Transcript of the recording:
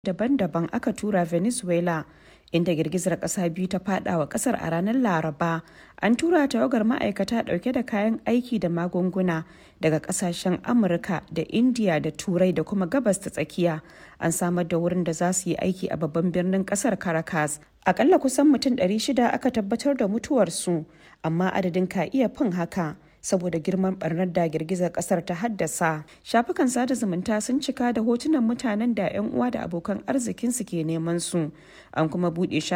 daban-daban aka tura Venezuela, inda girgizar kasa biyu ta fada wa kasar a ranar Laraba. An tura tawagar ma'aikata dauke da kayan aiki da magunguna daga kasashen Amurka da India da Turai da kuma Gabas ta Tsakiya. An samar da wurin da za su yi aiki a babban birnin kasar Caracas. Akalla kusan mutum 600 aka tabbatar da mutuwarsu, amma adadin ka iya fin haka. saboda girman barnar da girgizar kasar ta haddasa shafukan sada zumunta sun cika da hotunan mutanen da 'yan uwa da abokan arzikinsu ke neman su an kuma buɗe